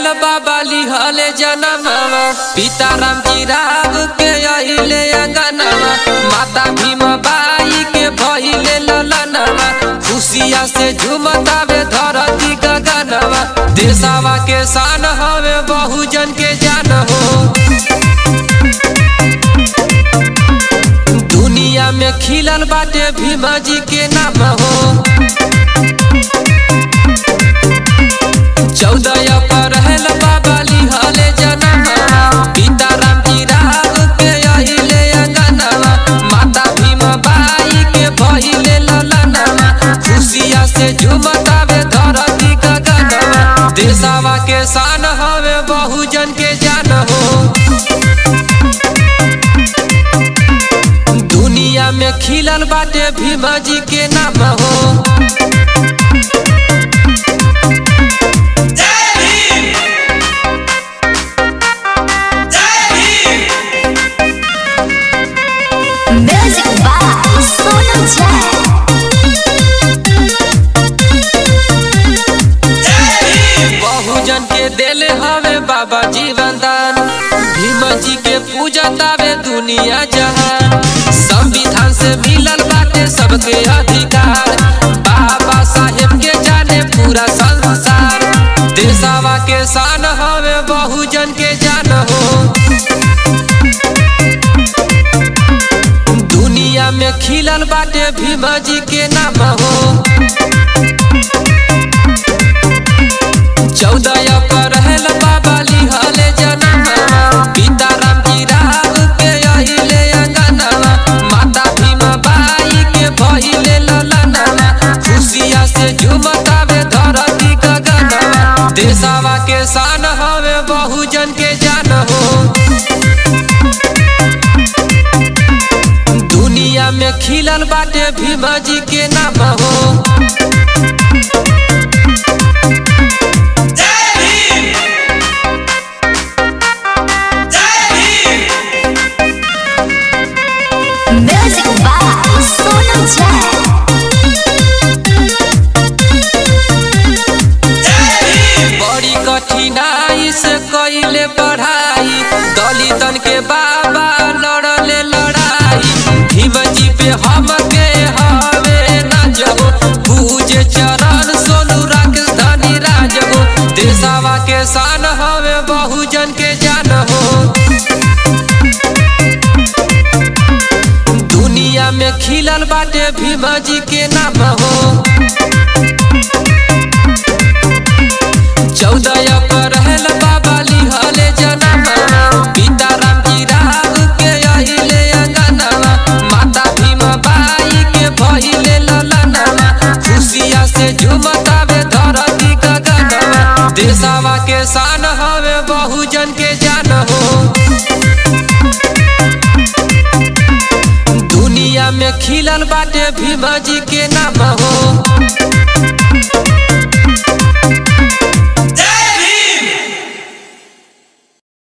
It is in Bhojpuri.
रहल बाबा लिहले जनमवा पिता राम जी राव के अहिले अंगनवा माता भीम बाई के भइले ललनवा खुशिया से झुमतावे धरती गगनवा देशवा के शान हवे बहुजन के जान हो दुनिया में खिलल बाटे भीमा जी के नाम हो चौदह अप्रैल बाबा लिहले जनमवा पिता राम जी राव के अहिले अंगनवा माता भीम बाई के भइले ललनवा खुशिया से झुमतावे धरती गगनवा देशवा के शान हवे बहुजन के जान हो दुनिया में खिलल बाटे भीमा जी के नाम हो Music by Sonu Jack. बहुजन के देले हवे बाबा जीवन दान भीम जी के पूजा तावे दुनिया जहान संविधान से मिलल बाटे सबके अधिकार बाबा साहेब के जाने पूरा संसार देशवा के शान हवे बहुजन के जान हो दुनिया में खिलल बाटे भीम जी के नाम हो चौदह अप्रैल बाबा लिहले जनमवा पिता राम जी राव के अहिले अंगनवा माता भीम बाई के भइले ललनवा खुशिया से झुमतावे धरती गगनवा देशवा के शान हवे बहुजन के जान हो दुनिया में खिलल बाटे भीम जी के नाम हो Music by Sonu Jack. बड़ी कठिनाई से कइले पढ़ाई दलितन के बाबा लड़ले लड़ाई भीम जी पे हम के हवे न जगो पूजे चरण सोनू राकेश धनी राजगो देशवा के शान हवे बहुजन के जान हो दुनिया में खिलल बाटे भीम जी के नाम हो चौदह अप्रैल बाबा लिहले जनमवा पिता राम जी राव के अहिले अंगनवा माता भीम बाई के भइले ललनवा खुशिया से झुमतावे धरती गगनवा देशवा के शान हवे बहुजन के जान हो दुनिया में खिलल बाटे भीम जी के नाम हो